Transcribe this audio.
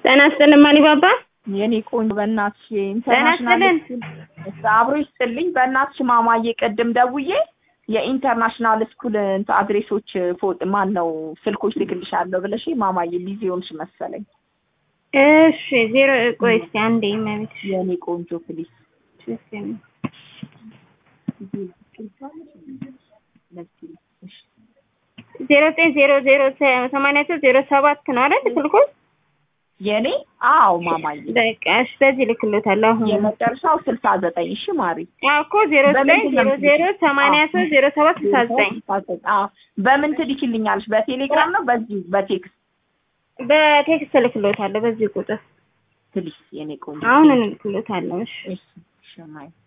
ጤና ይስጥልን ማሊባባ። የኔ ቆንጆ በእናትሽ ጤና ኢንተርናሽናል ይስጥልን። ስኩል አብሮ ይስጥልኝ። በእናትሽ ማማዬ ቅድም ደውዬ የኢንተርናሽናል ስኩል እንትን አድሬሶች ፎጥ ማን ነው ስልኮች ልክልሻለሁ ብለሽ ማማዬ ቢዚ ሆንሽ መሰለኝ። እሺ ዜሮ ቆይ እስኪ አንዴ መቤት የኔ ቆንጆ ፕሊስ ዜሮ ዘጠኝ ዜሮ ዜሮ ሰማንያ ሶስት ዜሮ ሰባት ነው አይደል ስልኩ? የኔ አዎ ማማዬ በቃ እሺ በዚህ ልክሎታለሁ አሁን የመጨረሻው ስልሳ ዘጠኝ እሺ ማሪ አዎ እኮ ዜሮ ዘጠኝ ዜሮ ዜሮ ሰማንያ ሶስት ዜሮ ሰባት ስልሳ ዘጠኝ አዎ በምን ትልኪልኛለሽ? በቴሌግራም ነው በዚህ በቴክስት በቴክስት ልክሎታለሁ በዚህ ቁጥር ፕሊስ የኔ ቆንጆ አሁን ልክሎታለሁ እሺ እሺ እሺ ማይ